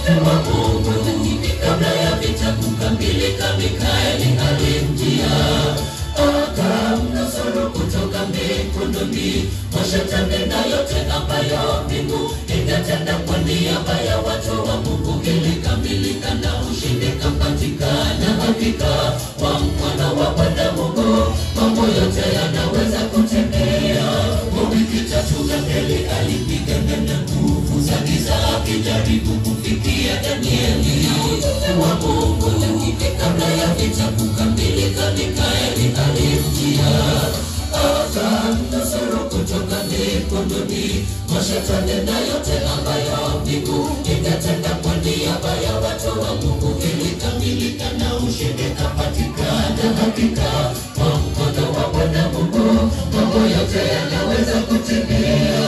wa Mungu. Kabla ya vita kukamilika, Mikaeli alimjia akamnusuru kutoka mikunduni mwa shetani na yote ambayo mbingu ingetenda kwa niaba ya watu wa Mungu ilikamilika na ushindi kapatikana. Hakika kwa mkono wa Bwana Mungu mambo yote yanaweza kutembea. Kwa wiki tatu Danieli alipigana na nguvu za giza akijaribu kufikia Danieli wa Mungu. Kabla ya vita kukamilika, Mikaeli alimjia akamnusuru kutoka mikondoni mwa shetani na yote ambayo mbingu ingetenda kwa niaba ya watu wa Mungu ilikamilika na ushindi kapatikana. Hakika kwa mkono wa Bwana Mungu mambo yote yanaweza kutimia.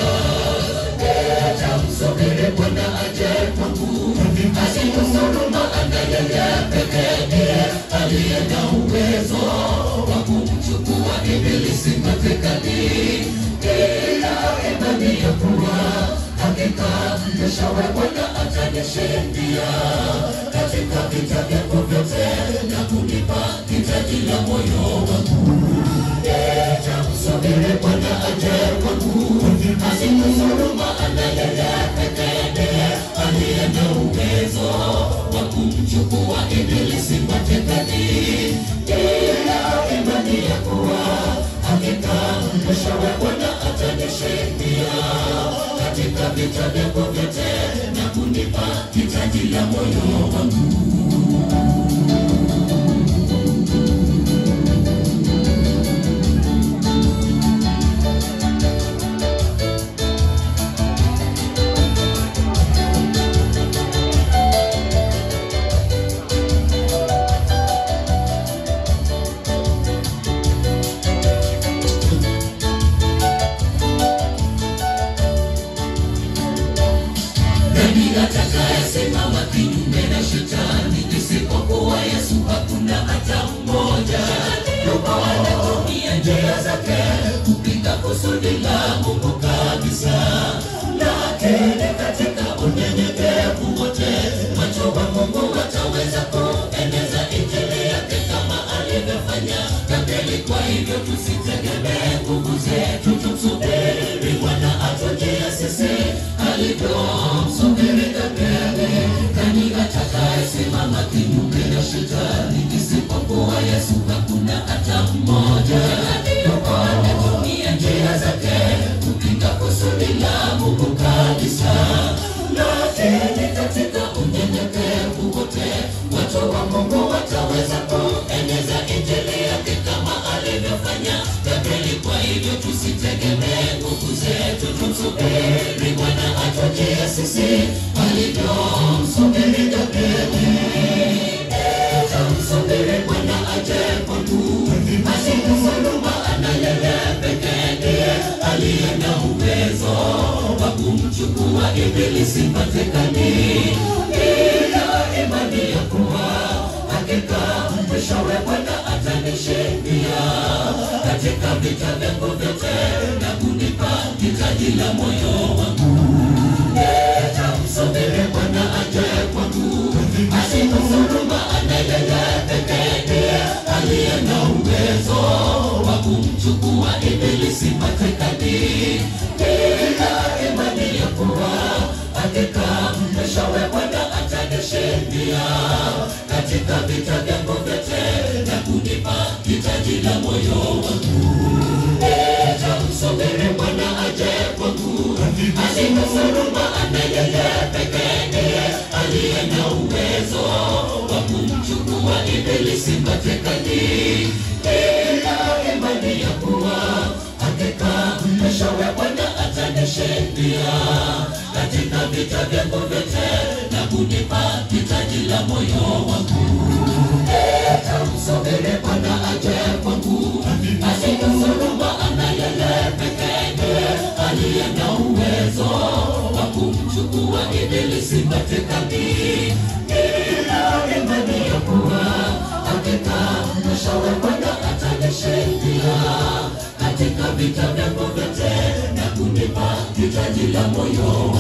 Tamsubiri Bwana aje kwangu, asinusuru maana yeye pekee ndiye aliye na uwezo wa kumchukua ibilisi matekani. Ila imani ya kuwa hakika mwishowe Bwana atanishindia katika vita vyangu vyote na kunipa hitaji la moyo wangu. Nitamsubiri Bwana aje kwangu, asinusuru maana yeye pekee ndiye aliye na uwezo wa kumchukua ibilisi matekani. Ila imani ya kuwa hakika mwishowe Bwana atanishindia katika vita vyangu vyote na kunipa hitaji la moyo wangu. Nani atakayesimama kinyume na shetani? Isipokuwa Yesu, hakuna hata mmoja. Yuko anatumia njia zake kupinga kusudi la Mungu kabisa, lakini katika unyenyekevu wote macho wa Mungu wataweza kueneza injili yake kama alivyofanya Danieli. Kwa hivyo tusitegemee nguvu zetu, tumsubiri Bwana atujie sisi alivyomsubiri Danieli. Nani atakayesimama kinyume na shetani? Isipokuwa Yesu, hakuna hata mmoja. Yuko anatumia njia zake kupinga kusudi la Mungu kabisa, lakini katika unyenyekevu wote watu wa Mungu wataweza kueneza injili yake kama alivyofanya Danieli. Kwa hivyo tusitegemee nguvu zetu, tumsubiri Bwana atujie sisi alivyomsubiri Danieli. Tamsubiri Bwana aje kwangu, asinusuru maana yeye pekee ndiye aliye na uwezo wa kumchukua ibilisi matekani. Ila imani ya kuwa hakika mwishowe Bwana atanishindia katika vita vyangu vyote na kunipa hitaji la moyo wangu. Nitamsubiri Bwana aje kwangu, asinusuru maana yeye pekee ndiye aliye na uwezo wa kumchukua ibilisi matekani. Ila imani ya kuwa hakika mwishowe Bwana atanishindia katika vita vyangu vyote na kunipa hitaji la moyo wangu. Nitamsubiri Bwana aje kwangu, asinusuru maana yeye pekee ndiye aliye na uwezo wa kumchukua ibilisi matekani. Ila imani ya kuwa hakika mwishowe Bwana atanishindia katika vita vyangu vyote na kunipa hitaji la moyo wangu. Nitamsubiri Bwana aje kwangu, asinusuru maana yeye pekee ndiye aliye na uwezo wa kumchukua ibilisi matekani. Ila imani ya kuwa hakika mwishowe Bwana atanishindia katika vita vyangu vyote na kunipa hitaji la moyo